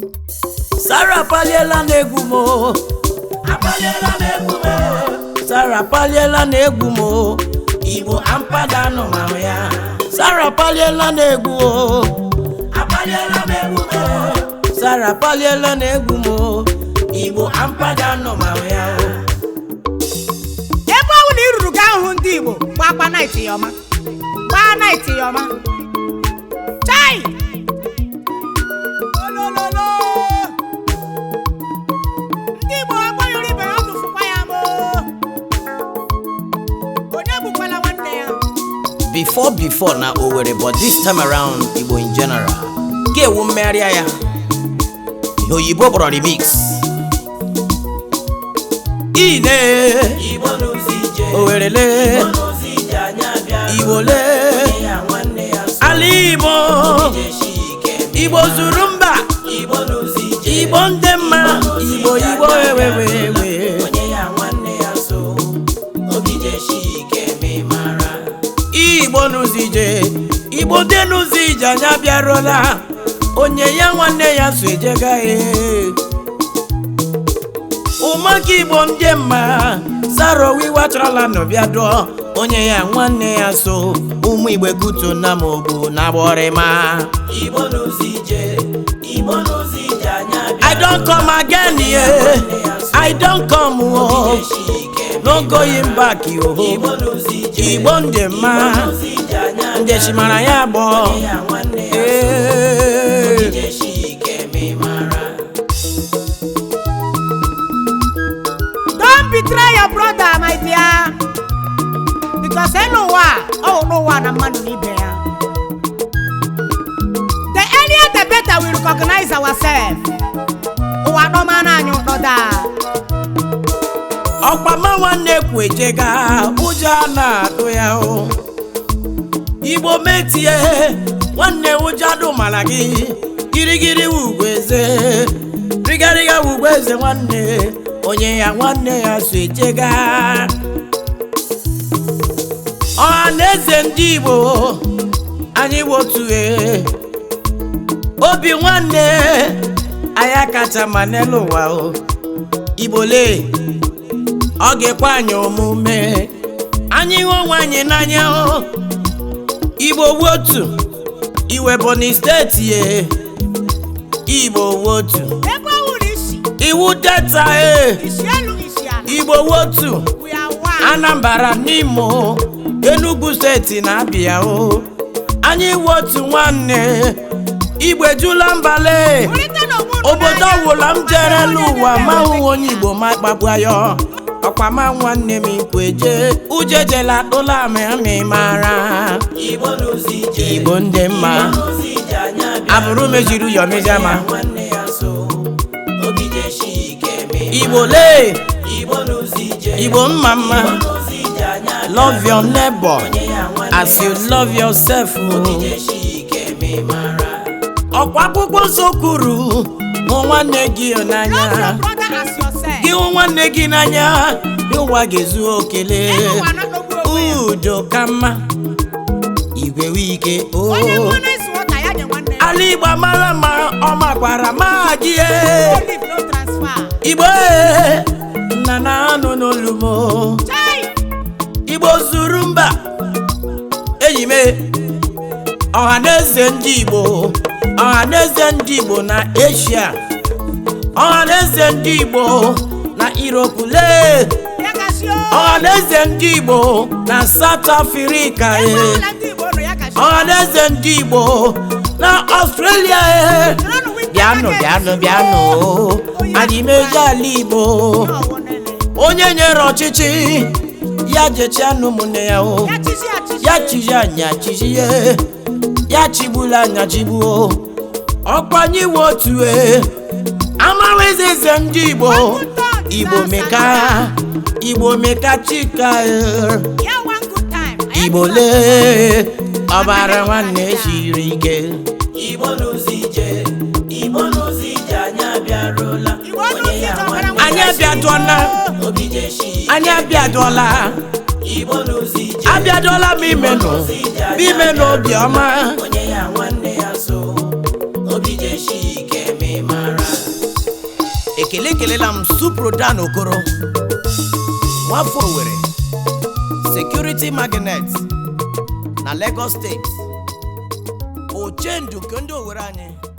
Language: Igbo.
Sara paliela n'egwu m o. apaliela m egwu m Sara paliela n'egwu m o. igbo ampada nọ ma ya Sara paliela n'egwu o. apaliela m egwu m Sara paliela n'egwu m o. igbo ampada nọ ma ya ebe ọnwụ na iruru gaa hụ ndị igbo gbakwa naịtị ya ọma gbaa naịtị ya ọma chai olololo ndị igbo agbanyụrụ ibe ya tụfukwa ya mo onye gbukwala nwanne ya Before before na Owerri but this time around Igbo in general. Ga-ewu mmegharịa ya. Ihe oyibo kpọrọ remix. Ine igbo n'ụzọ ije Owerele igbo n'ụzọ ije anyị abịa Igbo lee onye ya nwanne ya so ala Igbo jeshi ike Igbo zuru mba igbo n'ụzọ ije Igbo ndị mma Igbo Igbo ewewewe onye ya nwanne ya so obi jeshi ike ma ị mara Igbo n'ụzọ ije Igbo dị n'ụzọ ije anyị abịarụla onye ya nwanne ya so ejega ee ụmụaka Igbo ndị mma Sara wiwacharala n'ọbịa dụọ onye ya nwanne ya so ụmụ Igbo kuto na ma ogbu na gbọrịma igbo n'ụzọ ije igbo n'ụzọ ije anyị abịa I don come again yeah. I don come oh. jeshi ike no going back yo igbo n'ụzọ ije Igbo ndị mma n'ụzọ ije anyị abịa ndị chimara ya gbọ onye ya nwanne ya so ee jeshi ike ma ị mara don't betray your brother my dear because elu ụwa ọ wụ n'ụwa na mmadụ na ibe ya the earlier the better we recognize ourselves ụwa dọmana anyị ụtọ daa ọkpama nwanne kwu ejega ụjọ a na-atụ ya o igbo metie nwanne ụjọ adụ mara gị girigiri wugwu eze rigariga wugwu eze nwanne onye ya nwanne ya so ejega ọha na eze ndị igbo anyị wotue obi nwanne anyị kacha ma n'elu ụwa o igbo lee ọ ga-ekwe anyị omume anyị hụ onwe anyị n'anya o igbo wotu iwe Ebonyi steeti ye igbo wotu ebe ọ wụrụ isi iwu delta e isi elu isi ala igbo wotu we are one anambra n'imo enugu steeti na abịa o anyị wotu nwanne igbo ejula mbale Wulite n'okpuru obodo n'anya. ọwụla m jere n'ụwa Onye ma na-eme hụ onye igbo ma kpagbu ya ọkwa ma nwanne m ikwu eje uje jela ụla amị mara igbo n'ụzọ ije igbo ndị mma n'ụzọ ije anyị abịa abụrụ mejiri ụyọ mejama nwanne ya so obi jeshi ike ma ị igbo lee igbo n'ụzọ ije igbo mma mma n'ụzọ ije anyị abịa love your neighbor onye ya nwanne as you love yourself obi jeshi ike ma ị mara ọkwa akwụkwọ nsọ kwuru hụ nwanne gị n'anya Love your brother as yourself. gị hụ nwanne gị n'anya ụwa ga-ezu okele Elu ụwa na-akpagbu onwe ya. udo ka mma igwe wike Onye o mmanụ isi ụta ya nye nwanne ya. ala igbo mara ma ọ makwara ma gị e. No leave, no transfer. igbo e, nna na anụ n'olumo Chai! igbo zuru mba enyi m ọha na eze ndị igbo ọha na eze ndị igbo na asia ọha na eze ndị igbo na europe lee Ya kasị o. ọha na eze ndị igbo na south africa Ebe e ọbụla ndị Igbo nọ, ya kasị o. ọha na eze ndị igbo na australia e Nọrọnụ winter bịanụ market. bịanụ bịanụ anyị meji ala igbo Ọ wụ nene. onye nyere ọchịchị ya jechianụ ụmụnne ya o Ya chịzi achịzi. ya chiji anya chiji ya ya chigbula anya chigbuo ọkwanyewe otu e amaghịzi eze ndị igbo igbo meka igbo meka chika e. Ya one good time. Anyị igbo chịzi lee ọbara nwanne siri ike igbo n'ụzọ ije igbo n'ụzọ ije anyị abịarụla Igbo n'ụzọ onye ya ije nwanne ọbara anyị abịadụọla obi jeshi anyị abịadụọla igbo n'ụzọ ije abịadụọla m imenụ m imenụ obiọma onye ya nwanne ya so obi jeshi ike ma ị mara ekele ekelela m suprodan okoro nwafọ owere security magnet na lagos steeti ochendu nke ndị owere anyị